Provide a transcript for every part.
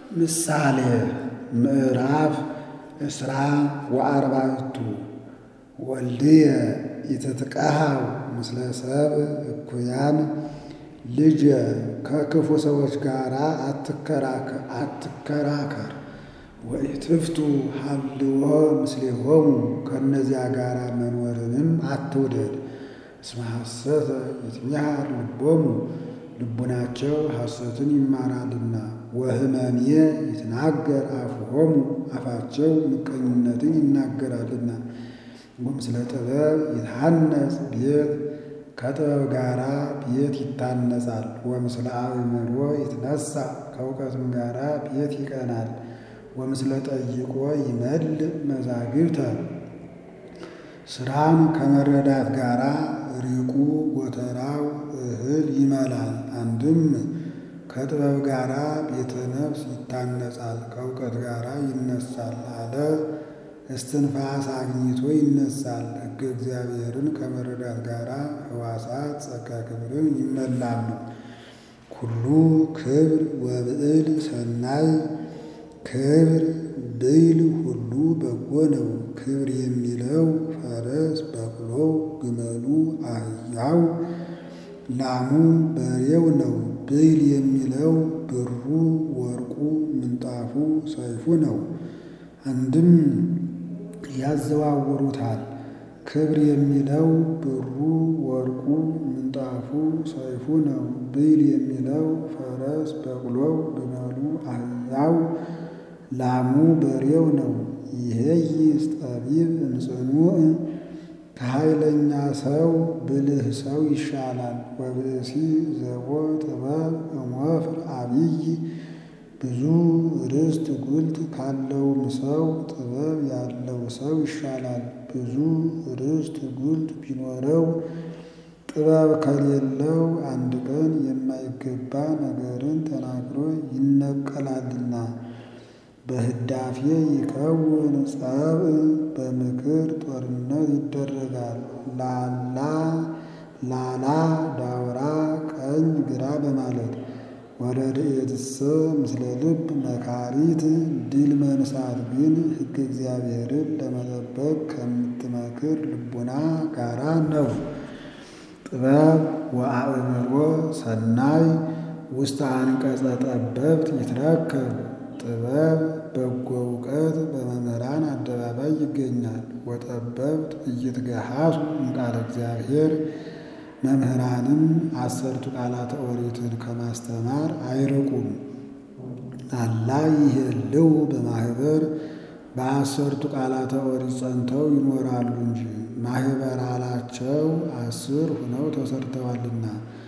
ምሳሌ ምዕራፍ እስራ ወአርባዕቱ ወልድየ ኢትትቀሃው ምስለ ሰብእ እኩያን ልጄ ከክፉ ሰዎች ጋር አትከራከር። ወኢትፍቱ ሀልዎ ምስሌሆሙ ከእነዚያ ጋር መኖርንም አትውደድ። እስመ ሐሰተ ይትሚሃር ልቦሙ ልቡናቸው ሐሰትን ይማራልና። ወሕመምየ ይትናገር አፍሆሙ አፋቸው ምቀኝነትን ይናገራልና። ወምስለ ጥበብ ይትሐነጽ ቤት ከጥበብ ጋራ ቤት ይታነጻል። ወምስለ አእምሮ ይትነሣ ከእውቀትም ጋራ ቤት ይቀናል። ወምስለ ጠይቆ ይመልእ መዛግብተ ስራን ከመረዳት ጋራ ሪቁ ጎተራው እህል ይመላል። አንድም ከጥበብ ጋራ ቤተ ነፍስ ይታነጻል፣ ከእውቀት ጋራ ይነሳል አለ። እስትንፋስ አግኝቶ ይነሳል። ሕገ እግዚአብሔርን ከመረዳት ጋራ ሕዋሳት ጸጋ ክብርን ይመላሉ። ኩሉ ክብር ወብዕል ሰናይ ክብር ብዕል ሁሉ በጎ ነው። ክብር የሚለው ፈረስ፣ በቅሎው፣ ግመሉ፣ አህያው፣ ላሙ፣ በሬው ነው። ብዕል የሚለው ብሩ፣ ወርቁ፣ ምንጣፉ፣ ሰይፉ ነው። አንድም ያዘዋውሩታል። ክብር የሚለው ብሩ፣ ወርቁ፣ ምንጣፉ፣ ሰይፉ ነው። ብዕል የሚለው ፈረስ፣ በቅሎው፣ ግመሉ፣ አህያው፣ ላሙ፣ በሬው ነው። ይሄይስ ጠቢብ እምጽኑዕ ከኃይለኛ ሰው ብልህ ሰው ይሻላል። ወብእሲ ዘቦ ጥበብ እምወፍር አቢይ ብዙ ርስት ጉልት ካለውም ሰው ጥበብ ያለው ሰው ይሻላል። ብዙ ርስት ጉልት ቢኖረው ጥበብ ከሌለው አንድ ቀን የማይገባ ነገርን ተናግሮ ይነቀላልና። በህዳፌ ይከውን ጸብእ በምክር ጦርነት ይደረጋል። ላላ ላላ ዳውራ ቀኝ ግራ በማለት ወረድኤትሰ ምስለ ልብ መካሪት ድል መንሳት ግን ሕገ እግዚአብሔርን ለመጠበቅ ከምትመክር ልቡና ጋራ ነው። ጥበብ ወአእምሮ ሰናይ ውስተ አንቀጸ ጠበብት ይትረከብ ጥበብ በጎ እውቀት በመምህራን አደባባይ ይገኛል። ወጠበብት ኢይትገሃሱ እምቃለ እግዚአብሔር መምህራንም አሰርቱ ቃላተ ኦሪትን ከማስተማር አይርቁም። አላ ይሄልው በማህበር በአሰርቱ ቃላተ ኦሪት ጸንተው ይኖራሉ እንጂ ማህበር አላቸው አስር ሁነው ተሰርተዋልና።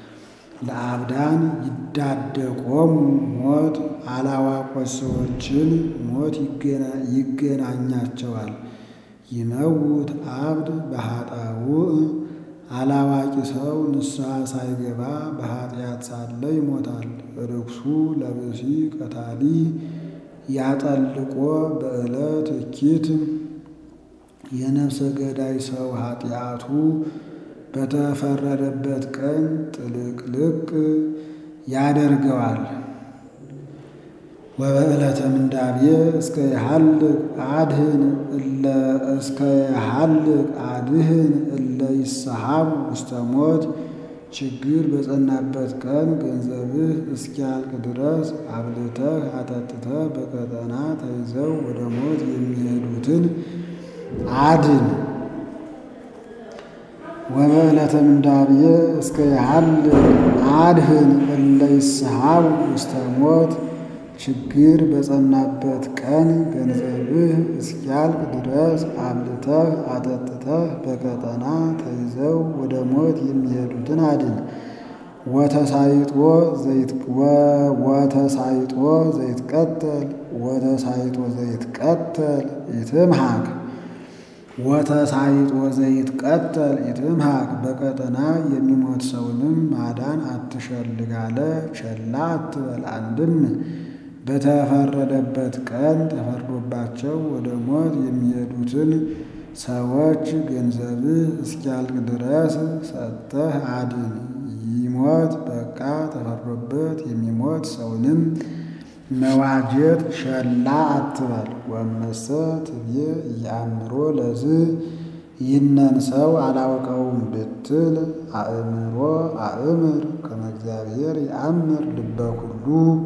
ለአብዳን ይዳደቆሙ ሞት አላዋቆች ሰዎችን ሞት ይገናኛቸዋል። ይመውት አብድ በኃጣውእ አላዋቂ ሰው ንስሐ ሳይገባ በኃጢአት ሳለ ይሞታል። ርኩሱ ለብሲ ቀታሊ ያጠልቆ በዕለት እኪት የነፍሰ ገዳይ ሰው ኃጢአቱ በተፈረደበት ቀን ጥልቅልቅ ያደርገዋል። ወበዕለተ ምንዳቤ እስከ የሐልቅ አድህን እለ እስከ የሐልቅ አድህን እለ ይሰሃብ ውስተ ሞት ችግር በጸናበት ቀን ገንዘብህ እስኪያልቅ ድረስ አብልተህ አጠጥተህ በቀጠና ተይዘው ወደ ሞት የሚሄዱትን አድን። ወበዕለተ ምንዳቤ እስከ የሐልቅ አድህን እለ ይሰሃብ ውስተ ሞት ችግር በጸናበት ቀን ገንዘብህ እስኪያልቅ ድረስ አብልተህ አጠጥተህ በቀጠና ተይዘው ወደ ሞት የሚሄዱትን አድን። ወተሳይጦ ወተሳይጦ ዘይትቀተል ወተሳይጦ ዘይትቀተል ይትምሃክ ወተሳይጦ ዘይትቀተል ይትምሃክ በቀጠና የሚሞት ሰውንም ማዳን አትሸልግ አለ። ቸላ አትበል። አንድም በተፈረደበት ቀን ተፈርዶባቸው ወደ ሞት የሚሄዱትን ሰዎች ገንዘብህ እስኪያልቅ ድረስ ሰጥተህ አድን። ይሞት በቃ ተፈርዶበት የሚሞት ሰውንም መዋጀት ሸላ አትበል። ወመሰ ትብዬ እያእምሮ ለዝ ይህነን ሰው አላውቀውም ብትል አእምሮ አእምር ከመ እግዚአብሔር የአምር ልበ ኩሉ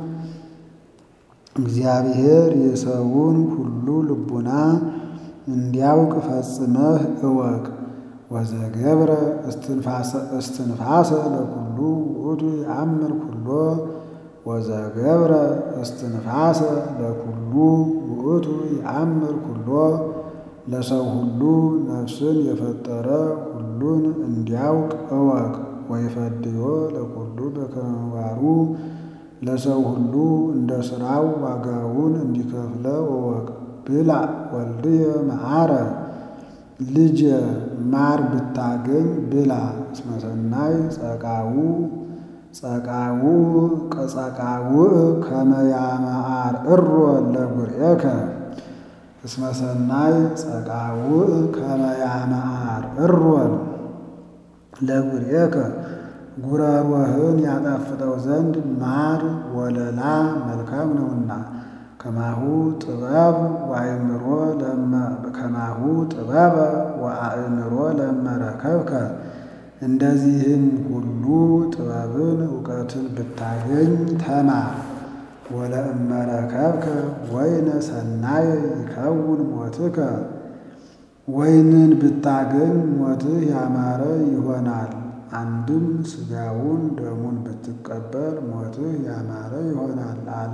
እግዚአብሔር የሰውን ሁሉ ልቡና እንዲያውቅ ፈጽመህ እወቅ። ወዘገብረ እስትንፋሰ ለኩሉ ውእቱ የአምር ኩሎ ወዘገብረ እስትንፋሰ ለኩሉ ውእቱ የአምር ኩሎ ለሰው ሁሉ ነፍስን የፈጠረ ሁሉን እንዲያውቅ እወቅ። ወይፈድዮ ለኩሉ በከመ ምግባሩ ለሰው ሁሉ እንደ ሥራው ዋጋውን እንዲከፍለው እወቅ። ብላ ወልድየ መዓረ ልጄ ማር ብታገኝ ብላ። እስመ ሰናይ ጸቃው ጸቃው ቀጸቃውዕ ከመ ያመዓር እሮ ለጉርኤከ እስመ ሰናይ ጸቃውዕ ከመ ያመዓር እሮን ለጉርኤከ ጉረሮህን ያጣፍጠው ዘንድ ማር ወለላ መልካም ነውና። ከማሁ ጥበብ ወአእምሮ ከማሁ ጥበበ ወአእምሮ ለመረከብከ እንደዚህም ሁሉ ጥበብን እውቀትን ብታገኝ ተማር። ወለእመረከብከ ወይነ ሰናየ ይከውን ሞትከ ወይንን ብታገኝ ሞትህ ያማረ ይሆናል። አንድም ሥጋውን ደሙን ብትቀበል ሞትህ ያማረ ይሆናል አለ።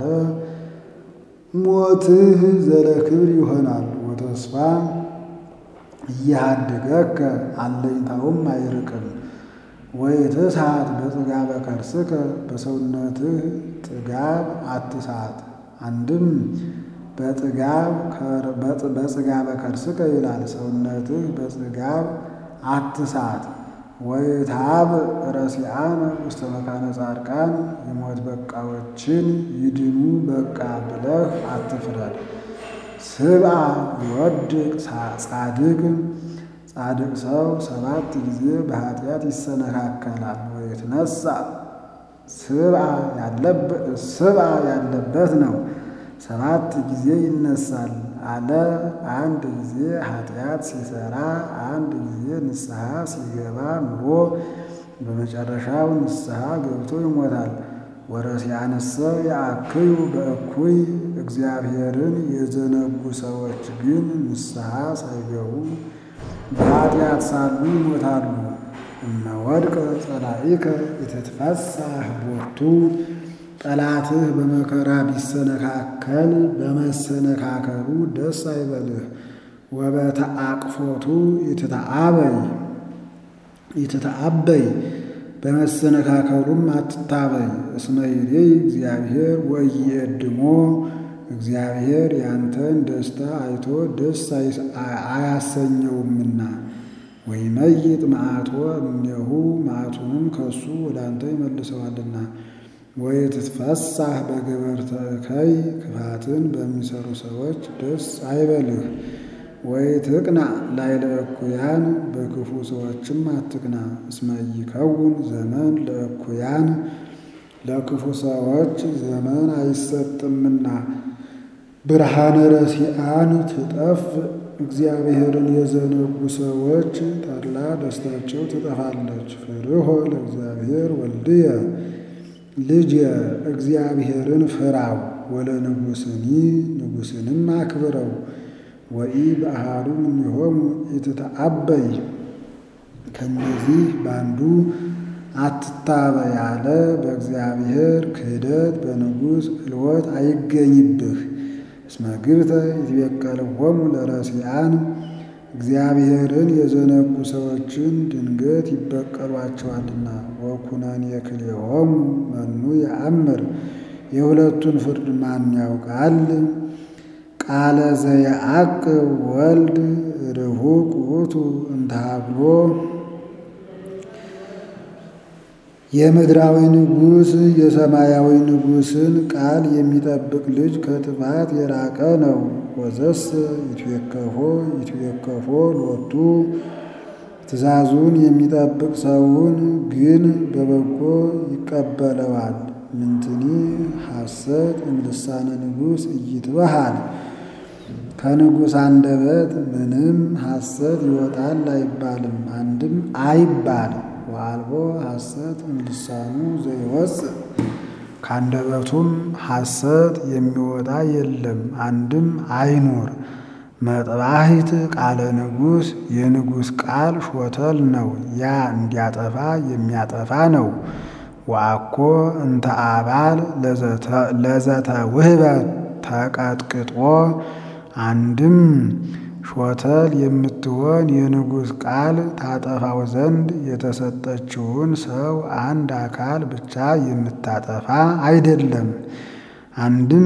ሞትህ ዘለክብር ይሆናል። ወተስፋ እያሃድገከ አለኝታውም አይርቅም። ወይትስሐት በጽጋበ ከርስከ በሰውነትህ ጥጋብ አትሳት። አንድም በጽጋበ ከርስከ ይላል ሰውነትህ በጽጋብ አትሳት። ወይትሃብ ረሲአነ ውስተ መካነ ጻድቃን የሞት በቃዎችን ይድኑ በቃ ብለህ አትፍረድ። ስብአ ይወድቅ ጻድቅ ጻድቅ ሰው ሰባት ጊዜ በኃጢአት ይሰነካከላል። ወይትነሣ ስብአ ያለበት ነው ሰባት ጊዜ ይነሳል አለ። አንድ ጊዜ ኃጢአት ሲሰራ አንድ ጊዜ ንስሐ ሲገባ ኑሮ በመጨረሻው ንስሐ ገብቶ ይሞታል። ወረሲያንሰ የአክዩ በእኩይ እግዚአብሔርን የዘነጉ ሰዎች ግን ንስሐ ሳይገቡ በኃጢአት ሳሉ ይሞታሉ። እመወድቀ ጸላኢከ የተትፈሳህ ቦቱ ጠላትህ በመከራ ቢሰነካከል በመሰነካከሉ ደስ አይበልህ። ወበተአቅፎቱ ይትተአበይ ይትተአበይ በመሰነካከሉም አትታበይ። እስመ ይሬይ እግዚአብሔር ወኢየድሞ እግዚአብሔር ያንተን ደስታ አይቶ ደስ አያሰኘውምና። ወይመይጥ መዓቶ እምኔሁ መዓቱንም ከሱ ወደ አንተ ይመልሰዋልና። ወይትትፈሳህ በገበርተ እከይ ክፋትን በሚሰሩ ሰዎች ደስ አይበልህ። ወይትቅና ላዕለ እኩያን በክፉ ሰዎችም አትቅና። እስመ ይከውን ዘመን ለእኩያን ለክፉ ሰዎች ዘመን አይሰጥምና። ብርሃነ ረሲአን ትጠፍ እግዚአብሔርን የዘነጉ ሰዎች ተድላ ደስታቸው ትጠፋለች። ፍርሆ ለእግዚአብሔር ወልድየ ልጅ እግዚአብሔርን ፍራው። ወለ ንጉሥኒ ንጉሥንም አክብረው። ወኢ በአሃዱ እምኔሆሙ ኢትተአበይ ከእነዚህ በአንዱ አትታበይ አለ። በእግዚአብሔር ክህደት በንጉሥ ዕልወት አይገኝብህ። እስመ ግብተ ይትበቀልዎሙ ለረሲአን እግዚአብሔርን የዘነጉ ሰዎችን ድንገት ይበቀሏቸዋልና። ወኩነኔ ክልኤሆሙ መኑ የአምር የሁለቱን ፍርድ ማን ያውቃል? ቃለ ዘየዐቅብ ወልድ ርሁቅ ውእቱ እንተ ሀብሎ የምድራዊ ንጉሥ የሰማያዊ ንጉሥን ቃል የሚጠብቅ ልጅ ከጥፋት የራቀ ነው። ወዘስ ይትዌከፎ ይትዌከፎ ሎቱ ትእዛዙን የሚጠብቅ ሰውን ግን በበጎ ይቀበለዋል። ምንትኒ ሐሰት እምልሳነ ንጉሥ ኢይትበሃል ከንጉሥ አንደበት ምንም ሐሰት ይወጣል አይባልም፣ አንድም አይባል። ወአልቦ ሐሰት እምልሳኑ ዘይወፅእ ከአንደበቱም ሐሰት የሚወጣ የለም፣ አንድም አይኑር። መጥባሕት ቃለ ንጉሥ የንጉሥ ቃል ሾተል ነው፣ ያ እንዲያጠፋ የሚያጠፋ ነው። ወአኮ እንተ አባል ለዘተ ውህበ ተቀጥቅጦ አንድም ሾተል የምትሆን የንጉሥ ቃል ታጠፋው ዘንድ የተሰጠችውን ሰው አንድ አካል ብቻ የምታጠፋ አይደለም። አንድም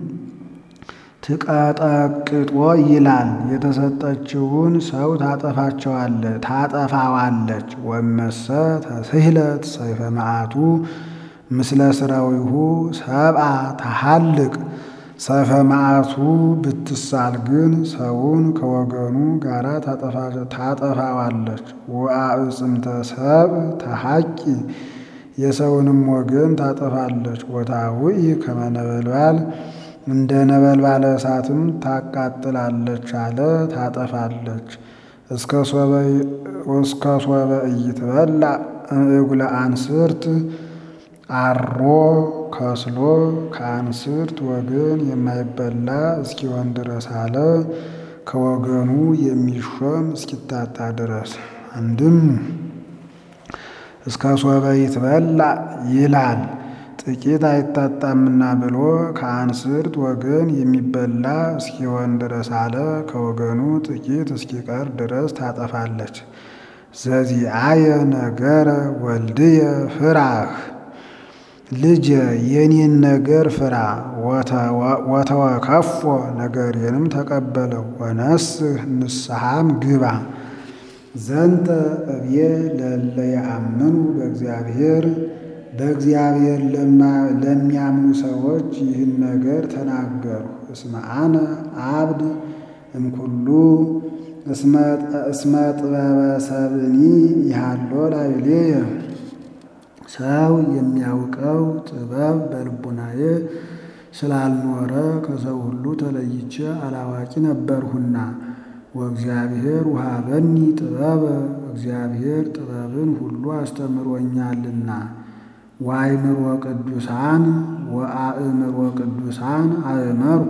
ትቀጠቅጦ ይላል የተሰጠችውን ሰው ታጠፋቸዋለች ታጠፋዋለች። ወመሰ ተስህለት ሰይፈ መዓቱ ምስለ ስራዊሁ ሰብአ ተሃልቅ ሰይፈ መዓቱ ብትሳል ግን ሰውን ከወገኑ ጋር ታጠፋዋለች። ወአዕጽምተ ሰብ ተሐቂ የሰውንም ወገን ታጠፋለች። ወታውኢ ከመ ነበልባል እንደ ነበልባለ እሳትም ታቃጥላለች አለ ታጠፋለች። እስከ ሶበ ኢይትበላ እጉለ አንስርት አሮ ከስሎ ከአንስርት ወገን የማይበላ እስኪሆን ድረስ አለ ከወገኑ የሚሾም እስኪታጣ ድረስ። አንድም እስከ ሶበ ይትበላ ይላል ጥቂት አይታጣምና ብሎ ከአንስርት ወገን የሚበላ እስኪሆን ድረስ አለ ከወገኑ ጥቂት እስኪቀር ድረስ ታጠፋለች። ዘዚአየ ነገረ ወልድየ ፍራህ ልጄ የኔን ነገር ፍራ፣ ወተወከፎ ነገሬንም ተቀበለው፣ ወነስህ ንስሐም ግባ። ዘንተ እብዬ ለእለ የአምኑ በእግዚአብሔር በእግዚአብሔር ለሚያምኑ ሰዎች ይህን ነገር ተናገሩ። እስመ አነ አብድ እምኩሉ እስመ ጥበበ ሰብእኒ ይሃሎ ላዕሌየ ሰው የሚያውቀው ጥበብ በልቡናዬ ስላልኖረ ከሰው ሁሉ ተለይቼ አላዋቂ ነበርሁና። ወእግዚአብሔር ውሃበኒ ጥበበ እግዚአብሔር ጥበብን ሁሉ አስተምሮኛልና። ወአእምሮ ቅዱሳን ወአእምሮ ቅዱሳን አእመርኩ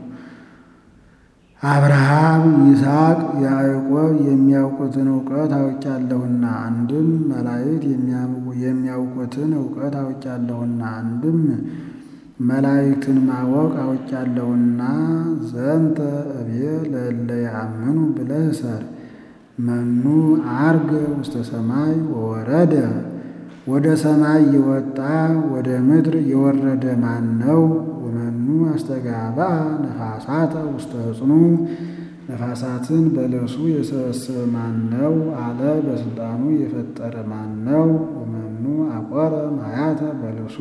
አብርሃም፣ ይስሐቅ፣ ያዕቆብ የሚያውቁትን እውቀት አውቄያለሁና። አንድም መላእክት የሚያውቁትን እውቀት አውቄያለሁና። አንድም መላእክትን ማወቅ አውቄያለሁና። ዘንተ እብየ ለእለ የአምኑ ብለህ ሰር መኑ አርገ ውስተ ሰማይ ወወረደ ወደ ሰማይ የወጣ ወደ ምድር የወረደ ማን ነው? ወመኑ አስተጋባ ነፋሳተ ውስተ ሕጽኑ ነፋሳትን በልብሱ የሰበሰበ ማን ነው አለ። በስልጣኑ የፈጠረ ማን ነው? ወመኑ አቆረ ማያተ በልብሱ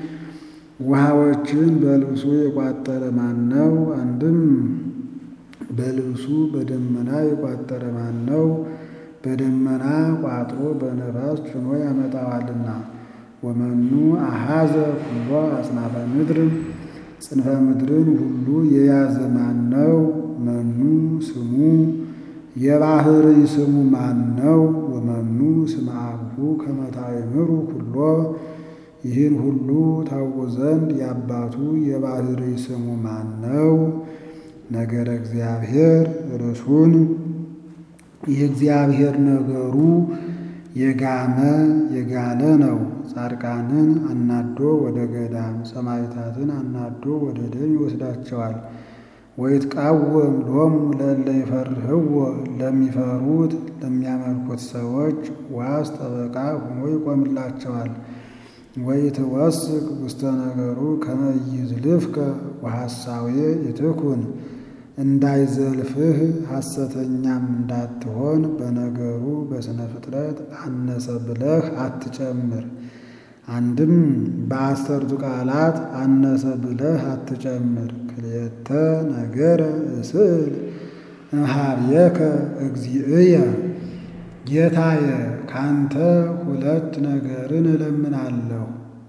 ውሃዎችን በልብሱ የቋጠረ ማን ነው? አንድም በልብሱ በደመና የቋጠረ ማን ነው? በደመና ቋጥሮ በነፋስ ጭኖ ያመጣዋልና። ወመኑ አሃዘ ኩሎ አጽናፈ ምድር ጽንፈ ምድርን ሁሉ የያዘ ማን ነው? መኑ ስሙ የባህርይ ስሙ ማን ነው? ወመኑ ስመ አብሁ ከመ ታእምሩ ኩሎ ይህን ሁሉ ታውቁ ዘንድ የአባቱ የባህርይ ስሙ ማን ነው? ነገረ እግዚአብሔር ርሱን የእግዚአብሔር ነገሩ የጋመ የጋለ ነው። ጻድቃንን አናዶ ወደ ገዳም ሰማዕታትን አናዶ ወደ ደም ይወስዳቸዋል። ወይትቃወም ሎሙ ለእለ ይፈርህዎ ለሚፈሩት ለሚያመልኩት ሰዎች ዋስ ጠበቃ ሆኖ ይቆምላቸዋል። ወይትወስክ ውስተ ነገሩ ከመ ይዝልፍከ ወሐሳዌ ይትኩን እንዳይዘልፍህ ሐሰተኛም እንዳትሆን በነገሩ በሥነ ፍጥረት አነሰ ብለህ አትጨምር። አንድም በአሰርቱ ቃላት አነሰ ብለህ አትጨምር። ክልኤተ ነገረ እስእል እምኀቤከ እግዚእየ ጌታየ ካንተ ሁለት ነገርን እለምናለሁ።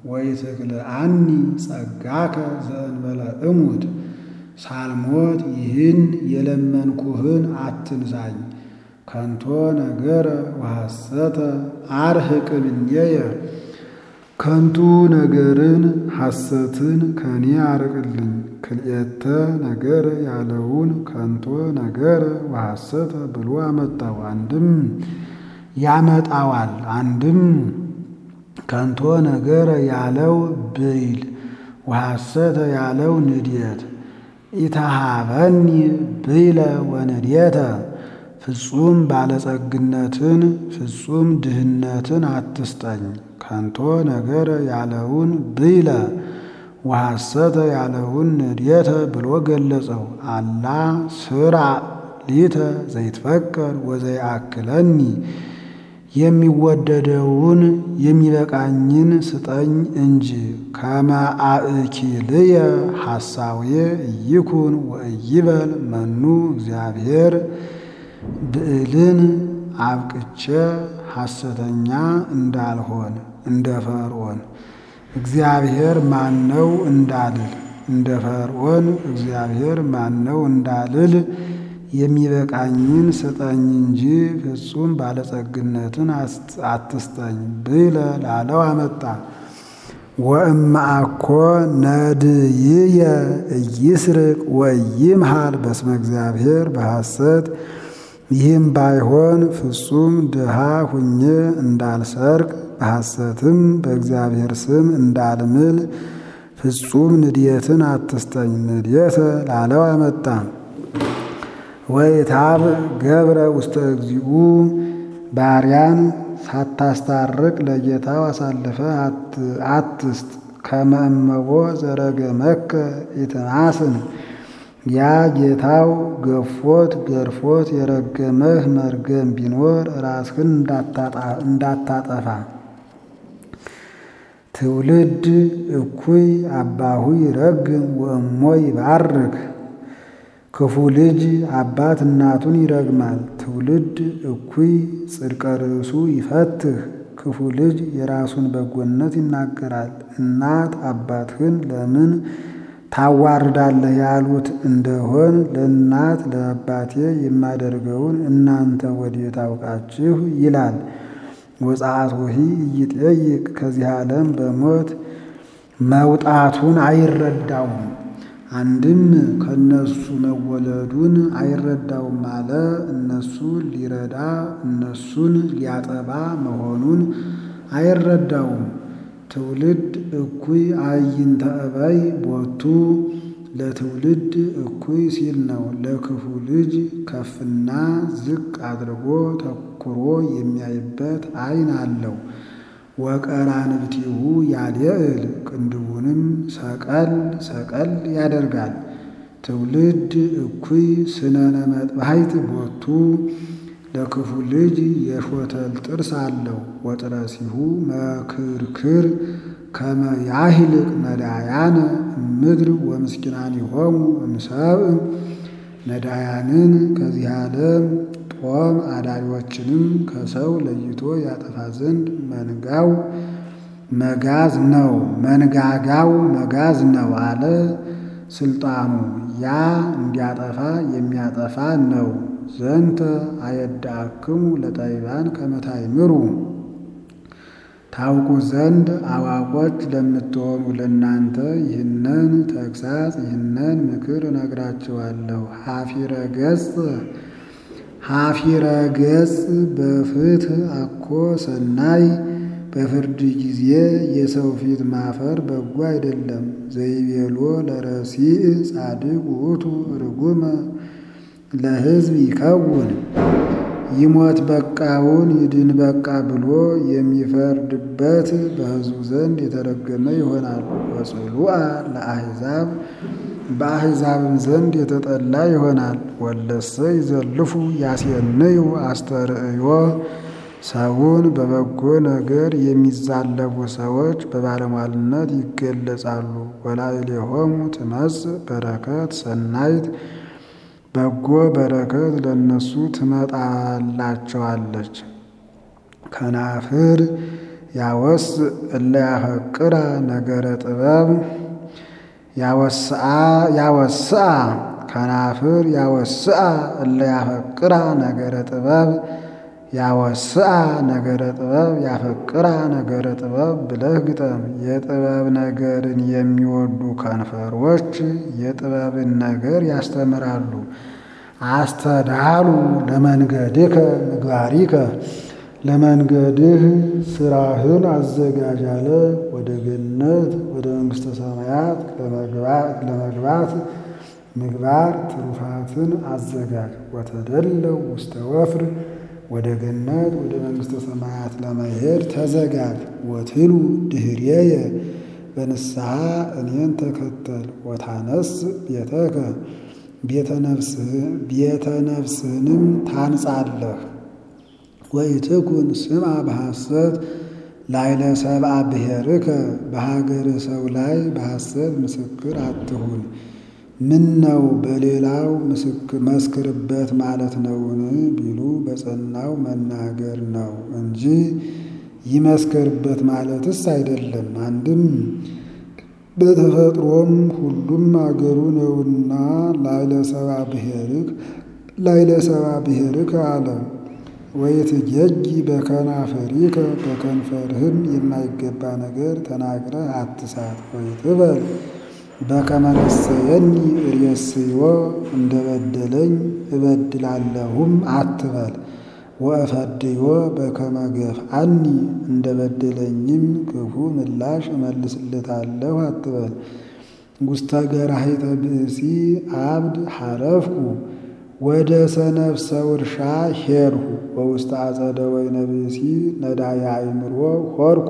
ወይትክልአኒ ጸጋከ ዘእንበለ እሙት ሳልሞት ይህን የለመንኩህን አትንሳኝ። ከንቶ ነገረ ወሐሰተ አርህቅ እምኔየ ከንቱ ነገርን ሐሰትን ከኔ አርቅልኝ። ክልኤተ ነገረ ያለውን ከንቶ ነገረ ወሐሰተ ብሎ አመጣው። አንድም ያመጣዋል፣ አንድም ከንቶ ነገረ ያለው ብይል ወሐሰተ ያለው ንድየት ኢተሃበኒ ብይለ ወንድየተ ፍጹም ባለጸግነትን ፍጹም ድህነትን አትስጠኝ። ከንቶ ነገረ ያለውን ብይለ ወሐሰተ ያለውን ንድየተ ብሎ ገለጸው። አላ ስራ ሊተ ዘይትፈቀር ወዘይአክለኒ የሚወደደውን የሚበቃኝን ስጠኝ እንጂ ከመ አእኪልየ ሐሳውየ እይኩን ወእይበል መኑ እግዚአብሔር ብዕልን አብቅቼ ሐሰተኛ እንዳልሆን እንደ ፈርዖን እግዚአብሔር ማነው እንዳልል እንደ ፈርዖን እግዚአብሔር ማነው እንዳልል የሚበቃኝን ስጠኝ እንጂ ፍጹም ባለጸግነትን አትስጠኝ ብለ ላለው አመጣ። ወእምአኮ ነድይየ እይስርቅ ወይምሃል በስመ እግዚአብሔር በሐሰት ይህም ባይሆን ፍጹም ድሃ ሁኜ እንዳልሰርቅ በሐሰትም በእግዚአብሔር ስም እንዳልምል ፍጹም ንድየትን አትስጠኝ ንድየተ ላለው አመጣ። ወይታብ ገብረ ውስተ እግዚኡ ባሪያን ሳታስታርቅ ለጌታው አሳልፈ አትስጥ። ከመ እመቦ ዘረገመከ ኢትማስን ያ ጌታው ገፎት ገርፎት የረገመህ መርገም ቢኖር ራስህን እንዳታጠፋ። ትውልድ እኩይ አባሁ ይረግም ወእሞ ይባርክ። ክፉ ልጅ አባት እናቱን ይረግማል። ትውልድ እኩይ ጽድቀ ርእሱ ይፈትህ። ክፉ ልጅ የራሱን በጎነት ይናገራል። እናት አባትህን ለምን ታዋርዳለህ ያሉት እንደሆን ለእናት ለአባቴ የማደርገውን እናንተ ወዴት አውቃችሁ ይላል። ወጻአት ወሂ እይጠይቅ ከዚህ ዓለም በሞት መውጣቱን አይረዳውም። አንድም ከነሱ መወለዱን አይረዳውም አለ። እነሱን ሊረዳ እነሱን ሊያጠባ መሆኑን አይረዳውም። ትውልድ እኩይ አይንተ እበይ ቦቱ ለትውልድ እኩይ ሲል ነው። ለክፉ ልጅ ከፍና ዝቅ አድርጎ ተኩሮ የሚያይበት ዓይን አለው። ወቀራንብቲሁ ያልየእል ቅንድቡንም ሰቀል ሰቀል ያደርጋል። ትውልድ እኩይ ስነነ መጥባሕት ቦቱ ለክፉ ልጅ የሾተል ጥርስ አለው። ወጥረሲሁ መክርክር ከመ ያህልቅ ነዳያነ ምድር ወምስኪናኒሆሙ እምሰብእ ነዳያንን ከዚህ ዓለም ጦም አዳሪዎችንም ከሰው ለይቶ ያጠፋ ዘንድ መንጋው መጋዝ ነው፣ መንጋጋው መጋዝ ነው አለ። ስልጣኑ ያ እንዲያጠፋ የሚያጠፋ ነው። ዘንተ አየዳክሙ ለጠቢባን ከመ ታእምሩ ታውቁ ዘንድ አዋቆች ለምትሆኑ ለእናንተ ይህንን ተግሳጽ ይህንን ምክር እነግራችኋለሁ። ሀፊረ ገጽ ሀፊረ ገጽ በፍትህ አኮ ሰናይ በፍርድ ጊዜ የሰው ፊት ማፈር በጎ አይደለም። ዘይቤሎ ለረሲእ ጻድቅ ውእቱ ርጉመ ለሕዝብ ይከውን ይሞት በቃውን ይድን በቃ ብሎ የሚፈርድበት በሕዝቡ ዘንድ የተረገመ ይሆናል። ወጽሉአ ለአሕዛብ በአሕዛብም ዘንድ የተጠላ ይሆናል። ወለሰ ይዘልፉ ያሴንዩ አስተርእዮ ሰውን በበጎ ነገር የሚዛለፉ ሰዎች በባለሟልነት ይገለጻሉ። ወላዕሌሆሙ ትመጽእ በረከት ሰናይት በጎ በረከት ለእነሱ ትመጣላቸዋለች። ከናፍር ያወስ እለ ያፈቅራ ነገረ ጥበብ ያወስአ ከናፍር ያወስአ እለ ያፈቅራ ነገረ ጥበብ ያወስአ ነገረ ጥበብ ያፈቅራ ነገረ ጥበብ ብለህ ግጠም። የጥበብ ነገርን የሚወዱ ከንፈሮች የጥበብን ነገር ያስተምራሉ። አስተዳሉ ለመንገድከ ምግባሪከ ለመንገድህ ስራህን አዘጋጅ አለ። ወደ ገነት ወደ መንግሥተ ሰማያት ለመግባት ምግባር ትሩፋትን አዘጋጅ። ወተደለው ውስተ ወፍር ወደ ገነት ወደ መንግሥተ ሰማያት ለመሄድ ተዘጋጅ። ወትሉ ድኅሬየ በንስሐ እኔን ተከተል። ወታነስ ቤተከ ቤተ ነፍስህንም ታንጻለህ። ወኢትኩን ስምዐ በሐሰት ላዕለ ሰብአ ብሔርከ በሀገር ሰው ላይ በሐሰት ምስክር አትሁን። ምን ነው በሌላው መስክርበት ማለት ነውን ቢሉ በጸናው መናገር ነው እንጂ ይመስክርበት ማለትስ አይደለም። አንድም በተፈጥሮም ሁሉም አገሩ ነውና ላዕለ ሰብአ ብሔርክ ላዕለ ሰብአ ብሔርከ አለ። ወይትጌጊ በከናፍሪከ በከንፈርህም የማይገባ ነገር ተናግረህ አትሳት። ወይትበል በከመ ነሰየኒ ርእስዮ እንደበደለኝ እበድላለሁም አትበል። ወእፈድዮ በከመ ገፍአኒ እንደበደለኝም ክፉ ምላሽ እመልስለታለሁ አትበል። ውስተ ገራሂተ ብእሲ አብድ ሐረፍኩ ወደ ሰነፍ ሰው እርሻ ሄድሁ። በውስተ አጸደ ወይነ ብእሲ ነዳየ አእምሮ ሆርኩ።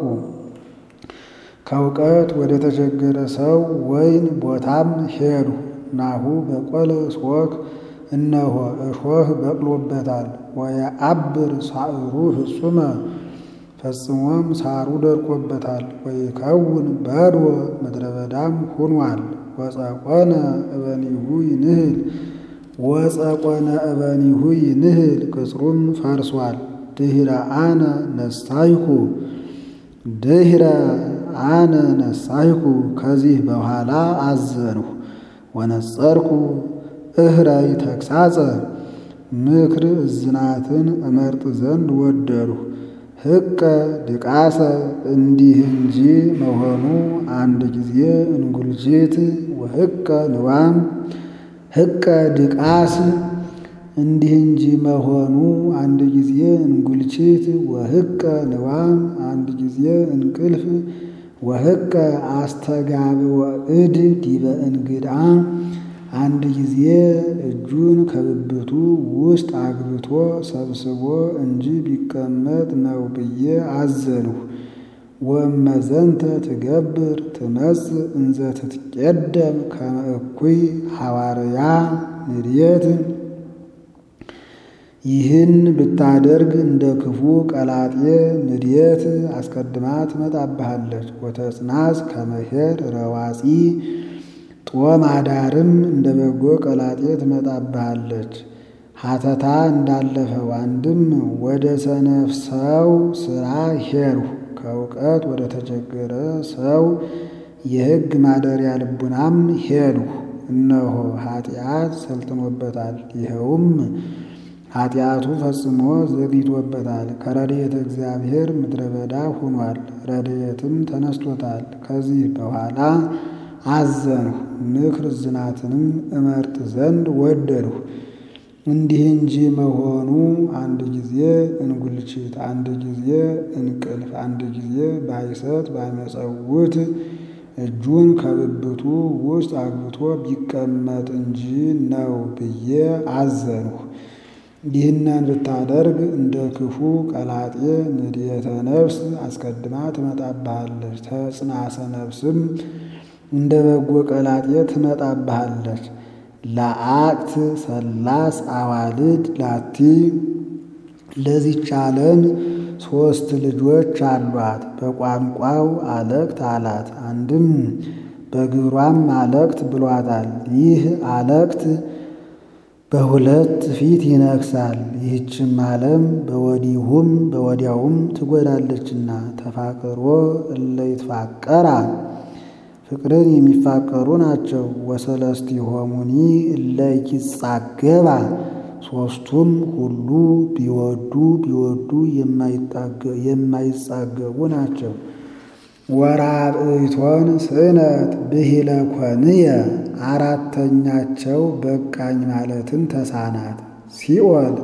ከእውቀት ወደ ተቸገረ ሰው ወይን ቦታም ሄድሁ። ናሁ በቆለ ሶክ እነሆ እሾህ በቅሎበታል። ወየዐብር ሳዕሩ ፍጹመ ፈጽሞም ሳሩ ደርቆበታል። ወይከውን በድወ ምድረ በዳም ሆኗል። ወጸቆነ እበኒሁ ይንህል ወጸቆነ እበኒሁ ይንህል ቅጽሩም ፈርሷል። ድኅረ አነ ነሳይኩ ድኅረ አነ ነሳይኩ ከዚህ በኋላ አዘንሁ። ወነጸርኩ እህራይ ተግሳጸ ምክር እዝናትን እመርጥ ዘንድ ወደድሁ። ሕቀ ድቃሰ እንዲህ እንጂ መሆኑ አንድ ጊዜ እንጉልጅት ወሕቀ ንዋም ሕቀ ድቃስ እንዲህ እንጂ መሆኑ አንድ ጊዜ እንጉልችት ወሕቀ ንዋም አንድ ጊዜ እንቅልፍ ወሕቀ አስተጋብኦ እድ ዲበ እንግዳ አንድ ጊዜ እጁን ከብብቱ ውስጥ አግብቶ ሰብስቦ እንጂ ቢቀመጥ ነው ብዬ አዘንሁ። ወመዘንተ ትገብር ትመጽእ እንዘ ትትቄደም ከመ እኩይ ሐዋርያ ንድየት ይህን ብታደርግ እንደ ክፉ ቀላጤ ንድየት አስቀድማ ትመጣብሃለች። ወተጽናስ ከመሄድ ረዋፂ ጦም አዳርም እንደ በጎ ቀላጤ ትመጣብሃለች። ሀተታ እንዳለፈው አንድም ወደ ሰነፍ ሰው ሥራ ሄድሁ። ከእውቀት ወደ ተቸገረ ሰው የሕግ ማደሪያ ልቡናም ሄድሁ። እነሆ ኃጢአት ሰልጥኖበታል። ይኸውም ኃጢአቱ ፈጽሞ ዘግይቶበታል። ከረድኤተ እግዚአብሔር ምድረ በዳ ሆኗል። ረድኤትም ተነስቶታል። ከዚህ በኋላ አዘንሁ። ምክር ዝናትንም እመርጥ ዘንድ ወደድሁ። እንዲህ እንጂ መሆኑ አንድ ጊዜ እንጉልችት፣ አንድ ጊዜ እንቅልፍ፣ አንድ ጊዜ ባይሰት ባይመጸውት እጁን ከብብቱ ውስጥ አግብቶ ቢቀመጥ እንጂ ነው ብዬ አዘንሁ። ይህንን ብታደርግ እንደ ክፉ ቀላጤ ንድየተ ነፍስ አስቀድማ ትመጣብሃለች። ተጽናሰ ነፍስም እንደ በጎ ቀላጤ ትመጣብሃለች። ለአቅት ሰላስ አዋልድ ላቲ ለዚች ዓለም ሦስት ልጆች አሏት። በቋንቋው አለቅት አላት። አንድም በግብሯም አለቅት ብሏታል። ይህ አለቅት በሁለት ፊት ይነግሳል። ይህችም ዓለም በወዲሁም በወዲያውም ትጎዳለችና። ተፋቅሮ እለ ይትፋቀራ ፍቅርን የሚፋቀሩ ናቸው። ወሰለስቲሆሙኒ እለ ይጻገባ ሦስቱም ሁሉ ቢወዱ ቢወዱ የማይጻገቡ ናቸው። ወራብእቶን ስእነት ብሂለ ኮንየ አራተኛቸው በቃኝ ማለትን ተሳናት። ሲኦል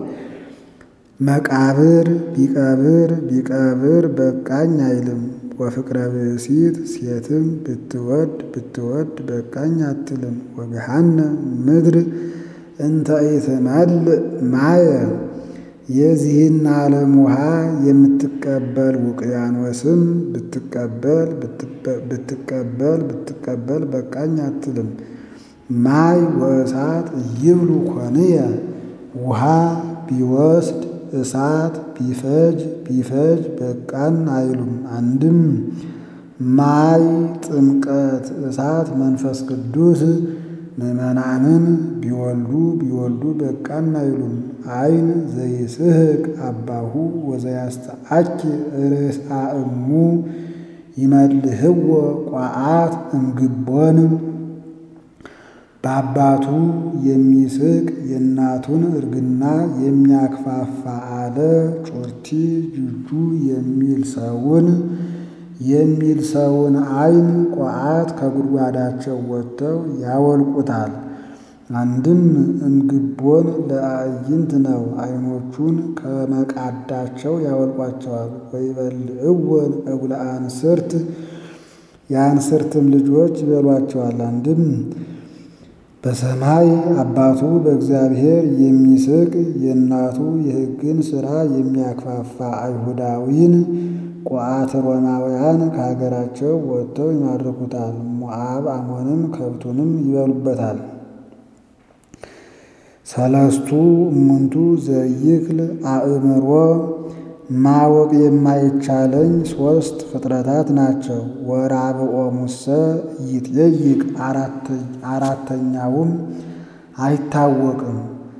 መቃብር ቢቀብር ቢቀብር በቃኝ አይልም። ወፍቅረ ብእሲት ሴትም ብትወድ ብትወድ በቃኝ አትልም። ወገሃነም ምድር እንተ ኢትመልእ ማየ የዚህን ዓለም ውሃ የምትቀበል ውቅያኖስም ብትቀበል ብትቀበል ብትቀበል በቃኝ አትልም። ማይ ወእሳት ይብሉ ኮንየ ውሃ ቢወስድ እሳት ቢፈጅ ቢፈጅ በቃን አይሉም። አንድም ማይ ጥምቀት፣ እሳት መንፈስ ቅዱስ ምዕመናንን ቢወልዱ ቢወልዱ በቃን አይሉም። አይን ዘይስሕቅ አባሁ ወዘያስተአኪ ርእሳ እሙ ይመልህዎ ቋዓት እምግቦን በአባቱ የሚስቅ የእናቱን እርግና የሚያክፋፋ አለ ጮርቲ ጅጁ የሚል ሰውን የሚል ሰውን አይን ቋዓት ከጉድጓዳቸው ወጥተው ያወልቁታል። አንድም እምግቦን ለአዕይንት ነው። አይኖቹን ከመቃዳቸው ያወልቋቸዋል። ወይበልዕወን እጉለ አንስርት የአንስርትም ልጆች ይበሏቸዋል። አንድም በሰማይ አባቱ በእግዚአብሔር የሚስቅ የእናቱ የሕግን ሥራ የሚያክፋፋ አይሁዳዊን ቋዓት ሮማውያን ከሀገራቸው ወጥተው ይማርኩታል። ሞዓብ አሞንም ከብቱንም ይበሉበታል። ሰለስቱ እሙንቱ ዘይክል አእምሮ ማወቅ የማይቻለኝ ሦስት ፍጥረታት ናቸው። ወራብኦሙሰ ይትየይቅ አራተኛውም አይታወቅም።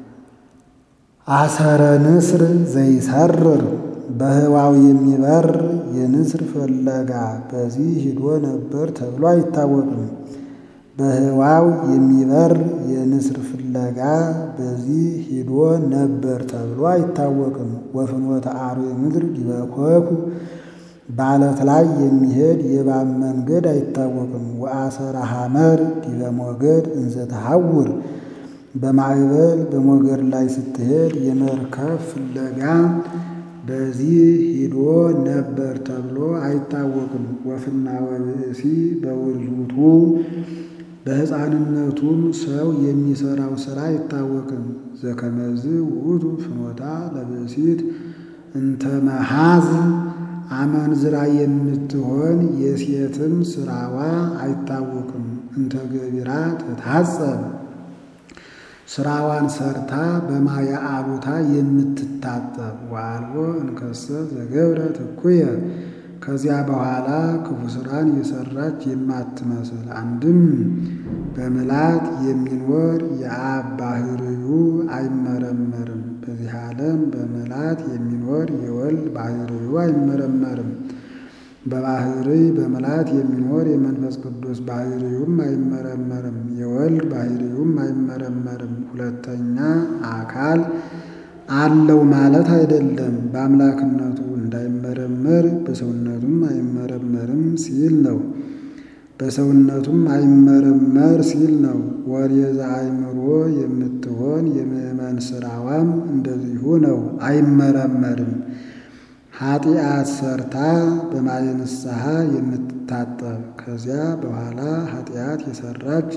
አሰረ ንስር ዘይሰርር በህዋው የሚበር የንስር ፍለጋ በዚህ ሂዶ ነበር ተብሎ አይታወቅም። በህዋው የሚበር የንስር ፍለጋ በዚህ ሂዶ ነበር ተብሎ አይታወቅም። ወፍኖተ አርዌ ምድር ዲበ ኮኩ በዓለት ላይ የሚሄድ የእባብ መንገድ አይታወቅም። ወአሰረ ሐመር ዲበ ሞገድ እንዘ ተሐውር በማዕበል በሞገድ ላይ ስትሄድ የመርከብ ፍለጋ በዚህ ሂዶ ነበር ተብሎ አይታወቅም። ወፍና ወብእሲ በውርዙቱ በሕፃንነቱም ሰው የሚሰራው ሥራ አይታወቅም። ዘከመዝ ውእቱ ፍኖታ ለብእሲት እንተ መሃዝ አመንዝራ የምትሆን የሴትም ሥራዋ አይታወቅም። እንተ ገቢራ ትታጸብ ሥራዋን ሰርታ በማየ አሉታ የምትታጠብ ወአልቦ እንከሰ ዘገብረ ትኩየ ከዚያ በኋላ ክፉ ሥራን የሰራች የማትመስል አንድም በምላት የሚኖር የአብ ባሕርዩ አይመረመርም። በዚህ ዓለም በምላት የሚኖር የወልድ ባሕርዩ አይመረመርም። በባሕርይ በምላት የሚኖር የመንፈስ ቅዱስ ባሕርዩም አይመረመርም። የወልድ ባሕርዩም አይመረመርም። ሁለተኛ አካል አለው ማለት አይደለም። በአምላክነቱ እንዳይመረመር በሰውነቱም አይመረመርም ሲል ነው። በሰውነቱም አይመረመር ሲል ነው። ወሬዛ አእምሮ የምትሆን የምዕመን ሥራዋም እንደዚሁ ነው፣ አይመረመርም። ኃጢአት ሰርታ በማየ ንስሐ የምትታጠብ ከዚያ በኋላ ኃጢአት የሰራች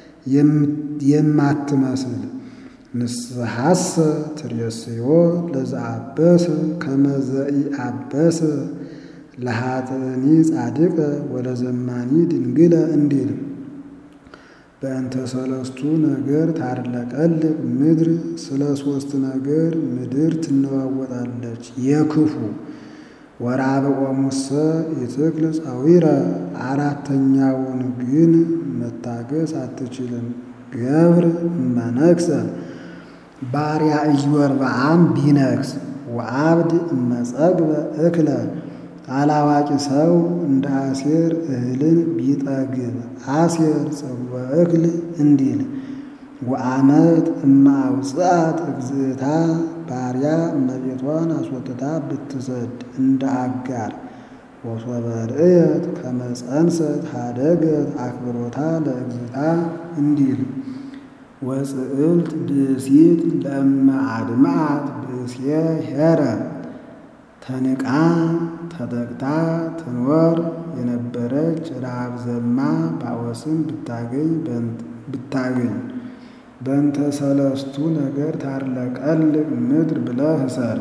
የማትመስል ንስሐሰ ትሬስዮ ለዘአበሰ ከመዘኢ አበሰ ለኃጥእኒ ጻድቀ ወለዘማኒ ድንግለ እንዲል በእንተ ሰለስቱ ነገር ታርለቀልቅ ምድር ስለ ሦስት ነገር ምድር ትነዋወጣለች። የክፉ ወራብኦሙሰ ይትክል ጸዊረ አራተኛውን ግን መታገስ አትችልም። ገብር እመነክሰ ባሪያ ኢዮርብዓም ቢነግስ ወአብድ እመጸግበ እክለ አላዋቂ ሰው እንደ አሴር እህልን ቢጠግብ አሴር ጽግበ እክል እንዲል ወአመት እማውፅአት እግዝእታ ባሪያ እመቤቷን አስወጥታ ብትሰድ እንደ አጋር ወሶበ ርእየት ከመ ጸንሰት ሀደገት አክብሮታ ለእግዝእታ እንዲል ወፅዕልት ብእሲት ለእመ አድምዓት ብእስየ ሄረ ተንቃ ተጠቅታ ትኖር የነበረች ረሃብ ዘማ ባወስን ብታገኝ ብታገኝ በእንተ ሰለስቱ ነገር ታርለቀልቅ ምድር ብለህ እሰር።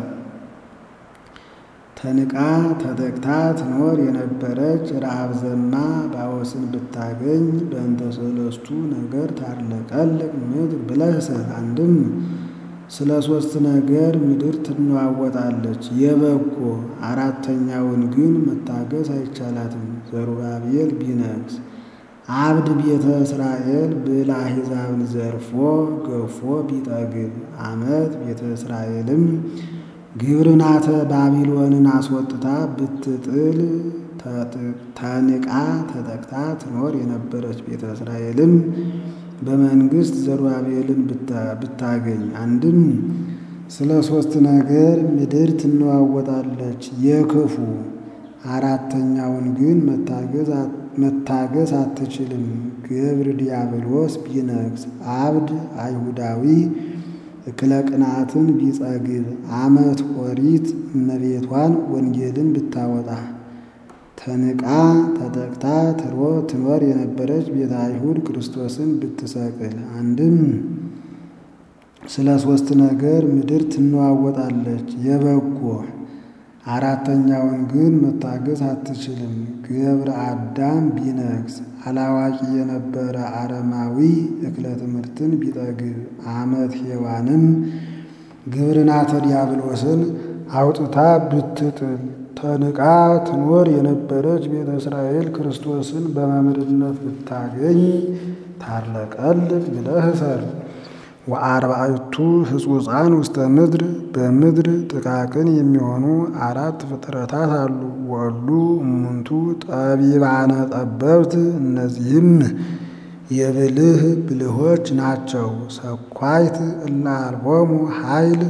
ተንቃ ተጠቅታ ትኖር የነበረች ረሃብ ዘማ ባወስን ብታገኝ በእንተ ሰለስቱ ነገር ታርለቀልቅ ምድር ብለህ እሰር። አንድም ስለ ሦስት ነገር ምድር ትነዋወጣለች። የበጎ አራተኛውን ግን መታገስ አይቻላትም። ዘሩባቤል ቢነግስ አብድ ቤተ እስራኤል ብላ አሕዛብን ዘርፎ ገፎ ቢጠግብ አመት ቤተ እስራኤልም ግብርናተ ባቢሎንን አስወጥታ ብትጥል ተንቃ ተጠቅታ ትኖር የነበረች ቤተ እስራኤልም በመንግስት ዘሩባቤልን ብታገኝ አንድም ስለ ሦስት ነገር ምድር ትነዋወጣለች። የክፉ አራተኛውን ግን መታገስ አትችልም። ገብር ዲያብሎስ ቢነግስ አብድ አይሁዳዊ እክለ ቅንዓትን ቢጸግብ አመት ኦሪት እመቤቷን ወንጌልን ብታወጣ ተንቃ ተጠቅታ ትሮ ትኖር የነበረች ቤተ አይሁድ ክርስቶስን ብትሰቅል አንድም ስለ ሦስት ነገር ምድር ትነዋወጣለች። የበጎ አራተኛውን ግን መታገስ አትችልም። ገብረ አዳም ቢነግስ አላዋቂ የነበረ አረማዊ እክለ ትምህርትን ቢጠግብ አመት ሔዋንም ግብርናተ ዲያብሎስን አውጥታ ብትጥል ተንቃ ትኖር የነበረች ቤተ እስራኤል ክርስቶስን በመምህርነት ብታገኝ ታርለቀልቅ ብለህ እሰር። ወአርባዕቱ ሕጹፃን ውስተ ምድር በምድር ጥቃቅን የሚሆኑ አራት ፍጥረታት አሉ። ወሉ እሙንቱ ጠቢባነ ጠበብት እነዚህም የብልህ ብልሆች ናቸው። ሰኳይት እለ አልቦሙ ኃይል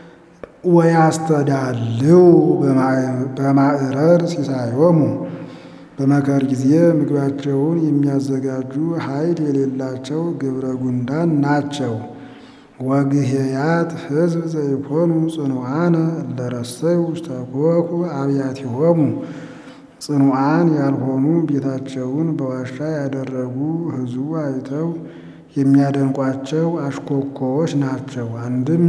ወያስተዳልው በማዕረር ሲሳዮሙ በመከር ጊዜ ምግባቸውን የሚያዘጋጁ ኃይል የሌላቸው ግብረ ጉንዳን ናቸው። ወግሄያት ሕዝብ ዘይኮኑ ጽኑዓነ እለረሰዩ ውስተ ኮኩ አብያቲሆሙ ጽኑዓን ያልሆኑ ቤታቸውን በዋሻ ያደረጉ ሕዝቡ አይተው የሚያደንቋቸው አሽኮኮዎች ናቸው። አንድም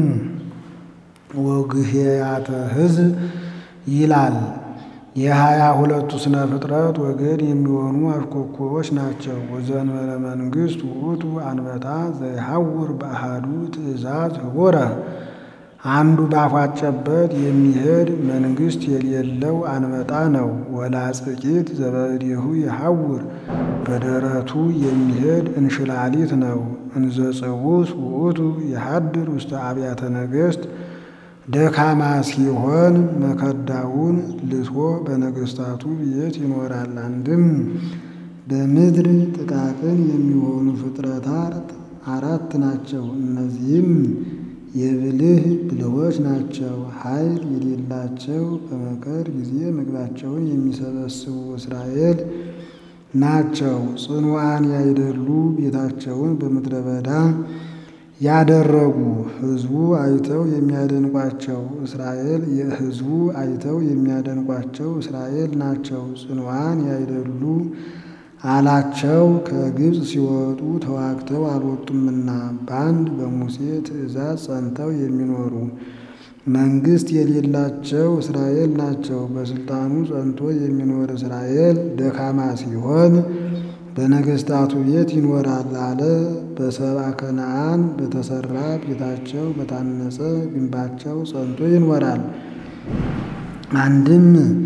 ወግሄያተ ሕዝብ ይላል። የሀያ ሁለቱ ስነ ፍጥረት ወገን የሚሆኑ አሽኮኮዎች ናቸው። ወዘንበለ መንግሥት ውእቱ አንበታ ዘይሐውር በአሐዱ ትእዛዝ ህቡረ አንዱ ባፏጨበት የሚሄድ መንግሥት የሌለው አንበጣ ነው። ወላጽቂት ዘበእዴሁ ይሐውር በደረቱ የሚሄድ እንሽላሊት ነው። እንዘ ጽውስ ውእቱ የሐድር ውስተ አብያተ ነገሥት ደካማ ሲሆን መከዳውን ልሶ በነገሥታቱ ቤት ይኖራል። አንድም በምድር ጥቃቅን የሚሆኑ ፍጥረታት አራት ናቸው። እነዚህም የብልህ ብልሆች ናቸው። ኃይል የሌላቸው በመከር ጊዜ ምግባቸውን የሚሰበስቡ እስራኤል ናቸው። ጽኑዓን ያይደሉ ቤታቸውን በምድረ በዳ ያደረጉ ሕዝቡ አይተው የሚያደንቋቸው እስራኤል የሕዝቡ አይተው የሚያደንቋቸው እስራኤል ናቸው። ጽኑዓን ያይደሉ አላቸው ከግብፅ ሲወጡ ተዋግተው አልወጡምና በአንድ በሙሴ ትእዛዝ ጸንተው የሚኖሩ መንግሥት የሌላቸው እስራኤል ናቸው። በስልጣኑ ጸንቶ የሚኖር እስራኤል ደካማ ሲሆን በነገሥታቱ ቤት ይኖራል አለ። በሰብአ ከነዓን በተሰራ ቤታቸው በታነጸ ግንባቸው ጸንቶ ይኖራል። አንድም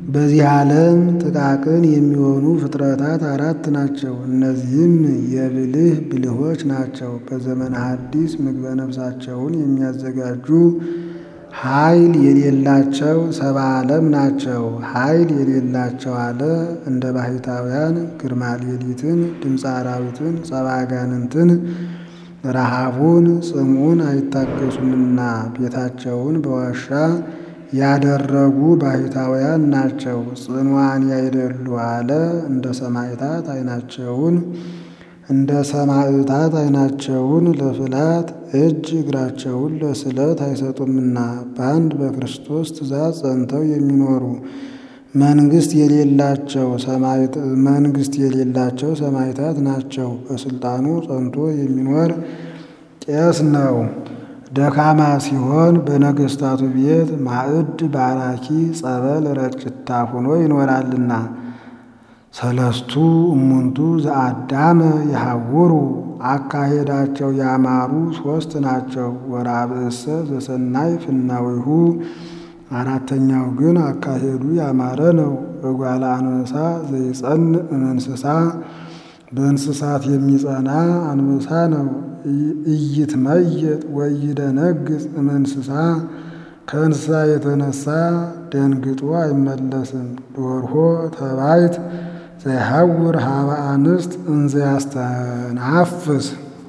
በዚህ ዓለም ጥቃቅን የሚሆኑ ፍጥረታት አራት ናቸው። እነዚህም የብልህ ብልሆች ናቸው። በዘመነ ሐዲስ ምግበ ነፍሳቸውን የሚያዘጋጁ ኃይል የሌላቸው ሰባ ዓለም ናቸው። ኃይል የሌላቸው አለ እንደ ባሕታውያን ግርማ ሌሊትን፣ ድምፀ አራዊትን፣ ጸባ አጋንንትን፣ ረሃቡን፣ ጽምኡን አይታገሱምና ቤታቸውን በዋሻ ያደረጉ ባሕታውያን ናቸው። ጽኑዓን ያይደሉ አለ እንደ ሰማዕታት ዓይናቸውን እንደ ሰማዕታት ዓይናቸውን ለፍላት እጅ እግራቸውን ለስለት አይሰጡምና በአንድ በክርስቶስ ትእዛዝ ጸንተው የሚኖሩ መንግስት የሌላቸው መንግስት የሌላቸው ሰማዕታት ናቸው። በስልጣኑ ጸንቶ የሚኖር ቄስ ነው። ደካማ ሲሆን በነገስታቱ ቤት ማዕድ ባራኪ ጸበል ረጭታ ሆኖ ይኖራልና። ሰለስቱ እሙንቱ ዘአዳመ የሐውሩ አካሄዳቸው ያማሩ ሶስት ናቸው። ወራብእሰ ዘሰናይ ፍናዊሁ አራተኛው ግን አካሄዱ ያማረ ነው። እጓለ አንበሳ ዘይጸን እምእንስሳ በእንስሳት የሚጸና አንበሳ ነው። ኢይትመየጥ ወኢይደነግጽ እምእንስሳ ከእንስሳ የተነሳ ደንግጦ አይመለስም። ዶርሆ ተባይት ዘይሐውር ሀበ አንስት እንዘ ያስተናፍስ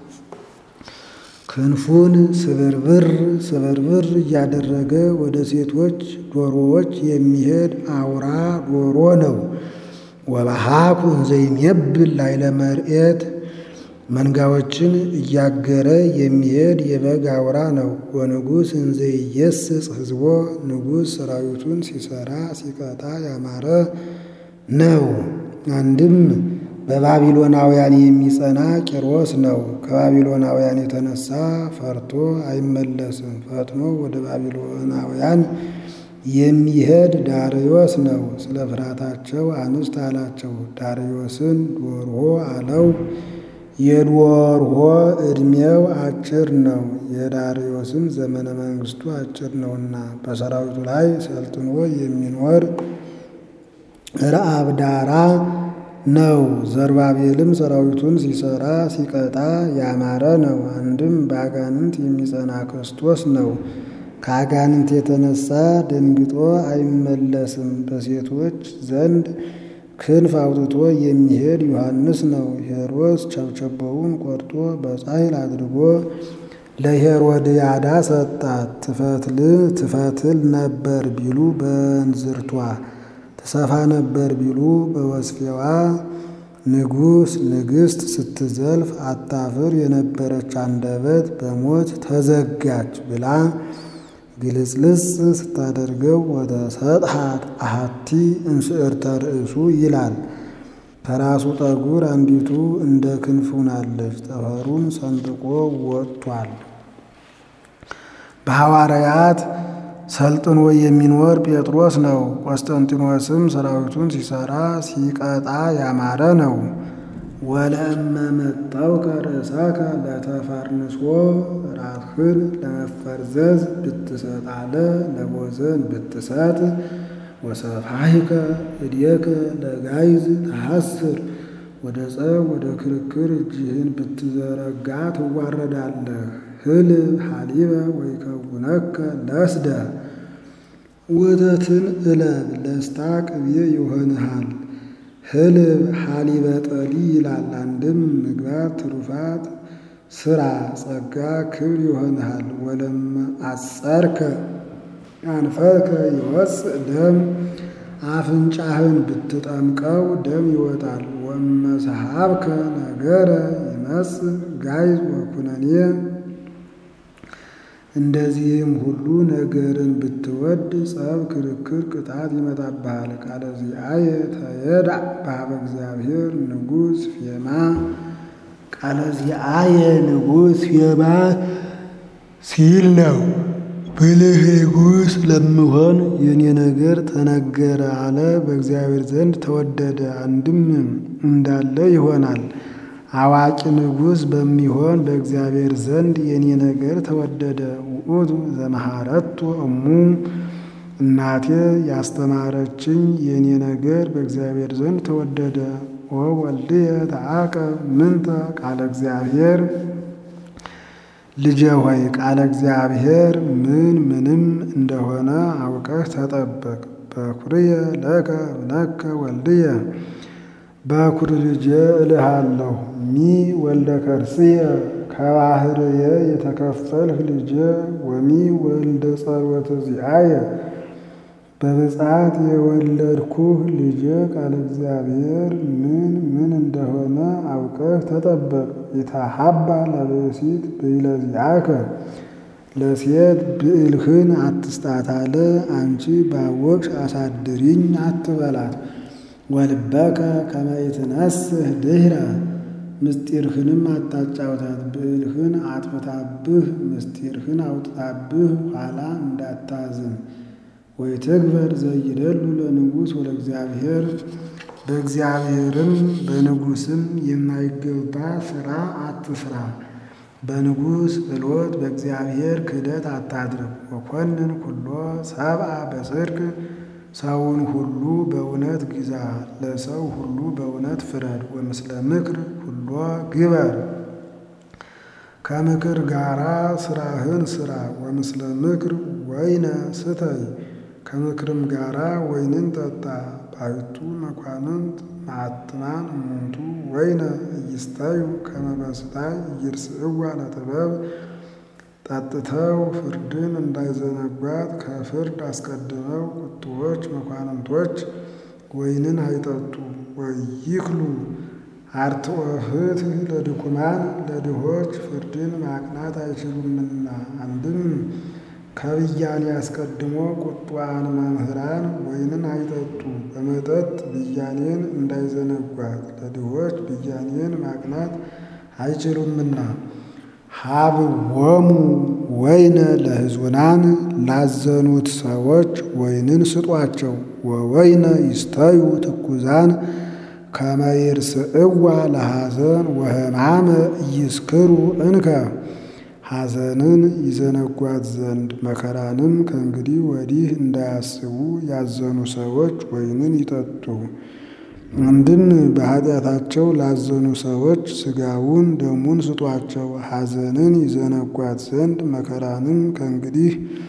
ክንፉን ስብርብር ስብርብር እያደረገ ወደ ሴቶች ዶሮዎች የሚሄድ አውራ ዶሮ ነው። ወበሃኩ እንዘ ይሜብል ላዕለ መርኤት መንጋዎችን እያገረ የሚሄድ የበግ አውራ ነው። ወንጉሥ እንዘ ይየስጽ ሕዝቦ ንጉሥ ሰራዊቱን ሲሰራ ሲቀጣ ያማረ ነው። አንድም በባቢሎናውያን የሚጸና ቂሮስ ነው። ከባቢሎናውያን የተነሳ ፈርቶ አይመለስም። ፈጥኖ ወደ ባቢሎናውያን የሚሄድ ዳርዮስ ነው። ስለ ፍርሃታቸው አንስት አላቸው። ዳርዮስን ዶርሆ አለው። የዶርሆ ዕድሜው አጭር ነው። የዳርዮስም ዘመነ መንግስቱ አጭር ነውና በሰራዊቱ ላይ ሰልጥኖ የሚኖር ረአብዳራ ነው። ዘርባቤልም ሰራዊቱን ሲሰራ ሲቀጣ ያማረ ነው። አንድም በአጋንንት የሚጸና ክርስቶስ ነው። ከአጋንንት የተነሳ ደንግጦ አይመለስም። በሴቶች ዘንድ ክንፍ አውጥቶ የሚሄድ ዮሐንስ ነው። ሄሮድስ ቸብቸቦውን ቆርጦ በጻሕል አድርጎ ለሄሮድያዳ ሰጣት። ትፈትል ነበር ቢሉ በእንዝርቷ ትሰፋ ነበር ቢሉ በወስፌዋ ንጉሥ ንግሥት ስትዘልፍ አታፍር የነበረች አንደበት በሞት ተዘጋች ብላ ግልጽልጽ ስታደርገው ወደ ሰጥሃት አሃቲ እንስዕርተ ርእሱ ይላል። ከራሱ ጠጉር አንዲቱ እንደ ክንፍ ሆናለች። ጠፈሩን ሰንጥቆ ወጥቷል። በሐዋርያት ሰልጥኖ የሚኖር ጴጥሮስ ነው። ቆስጠንጢኖስም ሰራዊቱን ሲሰራ ሲቀጣ ያማረ ነው። ወለእመ መጠውከ ርእሰከ ለተፈርንሶ ራስህን ለመፈርዘዝ ብትሰጥ አለ ለቦዘን ብትሰጥ ወሰፋሂከ እዴከ ለጋይዝ ተሐስር ወደ ጸብ ወደ ክርክር እጅህን ብትዘረጋ ትዋረዳለህ። ህልብ ሐሊበ ወይከውነከ ለስደ ወተትን እለብ ለስታ ቅቤ ይሆንሃል። ህልብ ሐሊበ ጠሊ ይላል። አንድም ምግባት ትሩፋት ስራ ጸጋ ክብር ይሆንሃል። ወለመ አጸርከ አንፈከ ይወፅእ ደም አፍንጫህን ብትጠምቀው ደም ይወጣል። ወመሰሃብከ ነገረ ይመጽእ ጋይዝ ወኩነኔ እንደዚህም ሁሉ ነገርን ብትወድ ጸብ፣ ክርክር፣ ቅጣት ይመጣብሃል። ቃለ ዚአየ ተየዳዕ በኀበ እግዚአብሔር ንጉሥ ፌማ ቃለ ዚአየ ንጉሥ ፌማ ሲል ነው። ብልህ ንጉሥ ለምሆን የኔ ነገር ተነገረ አለ። በእግዚአብሔር ዘንድ ተወደደ። አንድም እንዳለ ይሆናል። አዋቂ ንጉሥ በሚሆን በእግዚአብሔር ዘንድ የኔ ነገር ተወደደ። ውእቱ ዘመሃረቶ እሙ እናቴ ያስተማረችኝ የእኔ ነገር በእግዚአብሔር ዘንድ ተወደደ። ወወልድየ ተዓቀብ ምንተ ቃለ እግዚአብሔር ልጄ ሆይ ቃለ እግዚአብሔር ምን ምንም እንደሆነ አውቀህ ተጠበቅ። በኩርየ ለከ እብነከ ወልድየ በኩር ልጄ እልሃለሁ ሚ ወልደ ከርስየ ከባህርየ የተከፈልህ ልጄ ወሚ ወልደ ጸሎተ ዚአየ በብፅዓት የወለድኩህ ልጄ ቃለ እግዚአብሔር ምን ምን እንደሆነ አውቀህ ተጠበቅ። ኢታሃባ ለብእሲት ብእለ ዚአከ ለሴት ብዕልህን አትስጣት አለ። አንቺ ባወቅሽ አሳድሪኝ አትበላት። ወልበከ ከመ ይትነስህ ድኅረ ምስጢርህንም አታጫውታት። ብዕልህን አጥፍታብህ ምስጢርህን አውጥታብህ ኋላ እንዳታዝን። ወይትግበር ዘይደሉ ለንጉሥ ወለእግዚአብሔር በእግዚአብሔርም በንጉሥም የማይገባ ሥራ አትስራ። በንጉሥ እሎት በእግዚአብሔር ክህደት አታድርግ። ወኮንን ኩሎ ሰብአ በጽድቅ ሰውን ሁሉ በእውነት ግዛ፣ ለሰው ሁሉ በእውነት ፍረድ። ወምስለ ምክር ሁሎ ግበር ከምክር ጋራ ስራህን ስራ። ወምስለ ምክር ወይነ ስተይ ከምክርም ጋራ ወይንን ጠጣ። ባሕቱ መኳንንት መዓትማን እሙንቱ ወይነ እይስታዩ ከመ በስታይ ኢይርስዕዋ ለጥበብ ጠጥተው ፍርድን እንዳይዘነጓት ከፍርድ አስቀድመው ቁጡዎች መኳንንቶች ወይንን አይጠጡ። ወይክሉ አርትዖ ፍትሕ ለድኩማን ለድሆች ፍርድን ማቅናት አይችሉምና። አንድም ከብያኔ አስቀድሞ ቁጡዓን መምህራን ወይንን አይጠጡ በመጠጥ ብያኔን እንዳይዘነጓት ለድሆች ብያኔን ማቅናት አይችሉምና። ሀብዎሙ ወይነ ለሕዙናን ላዘኑት ሰዎች ወይንን ስጧቸው። ወወይነ ይስተዩ ትኩዛን ከመ ይርስዕዋ ለሐዘን ወሕማመ ኢይስክሩ እንከ ሐዘንን ይዘነጓት ዘንድ መከራንም ከእንግዲህ ወዲህ እንዳያስቡ ያዘኑ ሰዎች ወይንን ይጠጡ። አንድም በኃጢአታቸው ላዘኑ ሰዎች ሥጋውን ደሙን ስጧቸው። ሐዘንን ይዘነጓት ዘንድ መከራንም ከእንግዲህ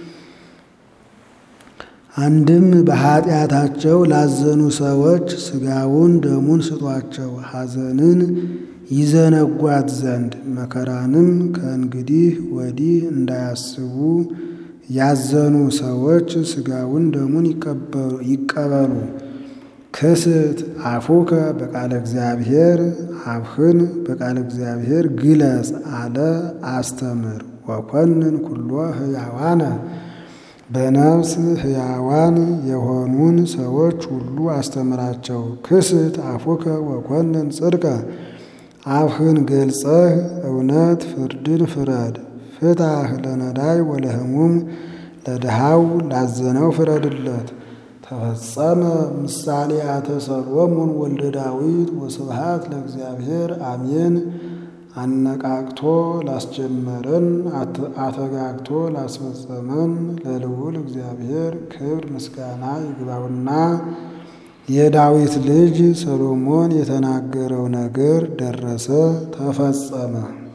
አንድም በኃጢአታቸው ላዘኑ ሰዎች ሥጋውን ደሙን ስጧቸው። ሐዘንን ይዘነጓት ዘንድ መከራንም ከእንግዲህ ወዲህ እንዳያስቡ ያዘኑ ሰዎች ሥጋውን ደሙን ይቀበሉ። ክስት አፉከ በቃለ እግዚአብሔር አፍህን በቃለ እግዚአብሔር ግለጽ አለ አስተምር። ወኮንን ኩሎ ሕያዋነ በነፍስ ሕያዋን የሆኑን ሰዎች ሁሉ አስተምራቸው። ክስት አፉከ ወኮንን ጽድቀ አፍህን ገልጸህ እውነት ፍርድን ፍረድ። ፍታህ ለነዳይ ወለህሙም ለድሃው ላዘነው ፍረድለት። ተፈጸመ ምሳሌአተ ሰሎሞን ወልደ ዳዊት ወስብሃት ለእግዚአብሔር አሜን። አነቃቅቶ ላስጀመረን አተጋግቶ ላስፈጸመን ለልዑል እግዚአብሔር ክብር ምስጋና ይግባውና የዳዊት ልጅ ሰሎሞን የተናገረው ነገር ደረሰ፣ ተፈጸመ።